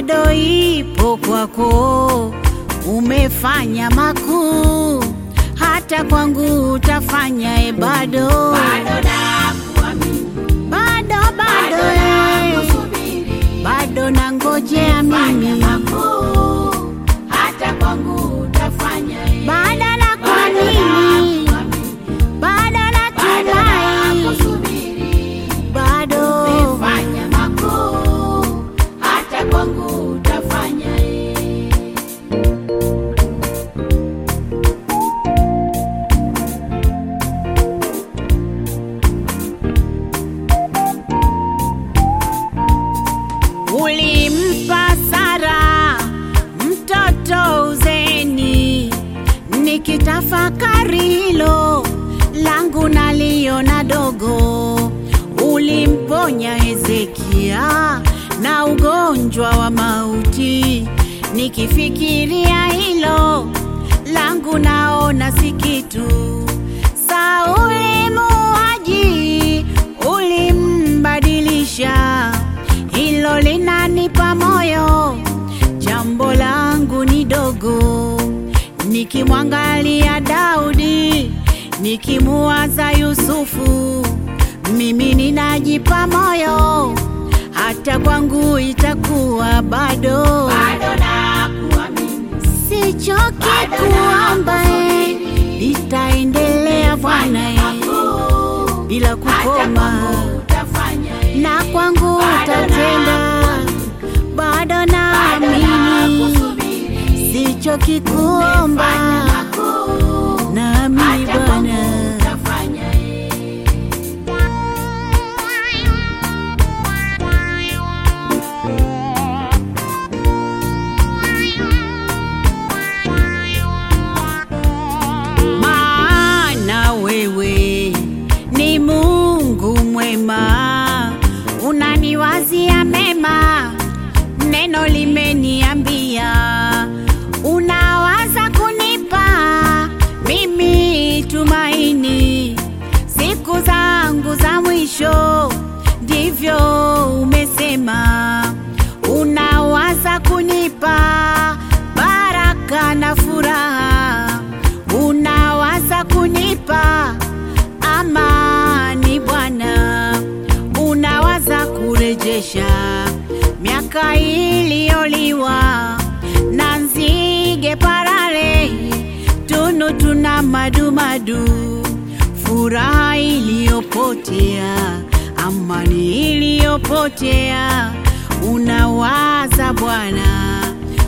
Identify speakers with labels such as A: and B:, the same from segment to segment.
A: bado ipo kwako, umefanya makuu, hata kwangu utafanya e, bado
B: bado nakuamini,
A: bado bado
B: bado
A: eh,
B: nakusubiri,
A: bado nangojea
B: fanya
A: mimi,
B: makuu, hata kwangu utafanya eh.
A: bado
B: Bado
A: nakuamini,
B: nakuamini,
A: bado
B: bado
A: natumai,
B: nakusubiri,
A: bado
B: fanya makuu, hata kwangu utafanya eh.
A: Ulimpa Sara mtoto uzeni, nikitafakari hilo langu naliona dogo. Ulimponya Hezekia na ugonjwa wa mauti, nikifikiria hilo langu naona si kitu. Sauli muuaji ulimbadilisha, hilo linanipa moyo. Jambo langu ni dogo, nikimwangalia Daudi, nikimuwaza Yusufu, mimi ninajipa moyo, hata kwangu itakuwa bado.
B: Bado nakuamini,
A: Sichoki
B: Bado
A: kuomba, eh,
B: nakusubiri.
A: itaendelea Bwana eh,
B: makuu,
A: bila
B: hata
A: kukoma
B: kwangu utafanya eh.
A: na kwangu
B: Bado
A: utatenda, bado
B: Bado
A: naamini,
B: nakusubiri,
A: sichoki kuomba,
B: fanya makuu,
A: naamini
B: hata kwangu
A: Bwana.
B: utafanya eh.
A: maana wewe ni Mungu mwema, unaniwazia mema, neno limeniambia, unawaza kunipa mimi tumaini siku zangu za mwisho, ndivyo umesema, unawaza kunipa baraka na furaha unawaza kunipa amani Bwana, unawaza kurejesha miaka iliyoliwa na nzige parare, tunu tuna madumadu, furaha iliyopotea, amani iliyopotea, unawaza Bwana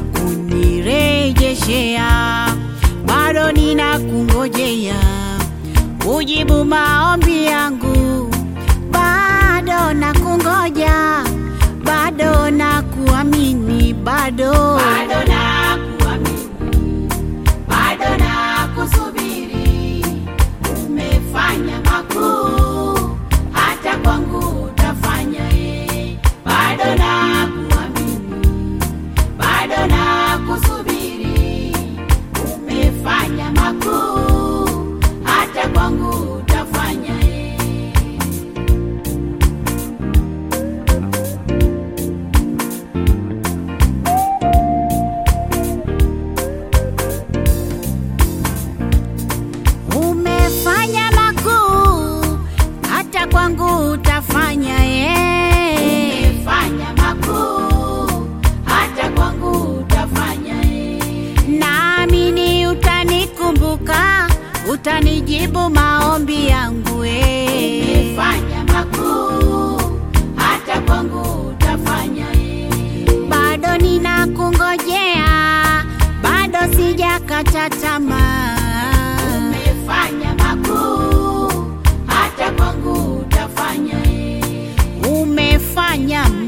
A: kunirejeshea bado ninakungojea ujibu maombi yangu, bado nakungoja, bado nakuamini, bado
B: Bado nakuamini, bado nakusubiri, umefanya makuu, hata kwangu utafanya eh. Bado nakuamini, bado nakusubiri, umefanya makuu, hata kwangu utafanya eh.
A: umefanya makuu, hata kwangu utafanya yeye.
B: Umefanya makuu, hata kwangu utafanya eh.
A: Naamini utanikumbuka, utanijibu maombi yangu eh.
B: Umefanya makuu, hata kwangu utafanya eh.
A: bado ninakungojea, bado sijakata tamaa.
B: Umefanya makuu, hata kwangu utafanya eh.
A: Umefanya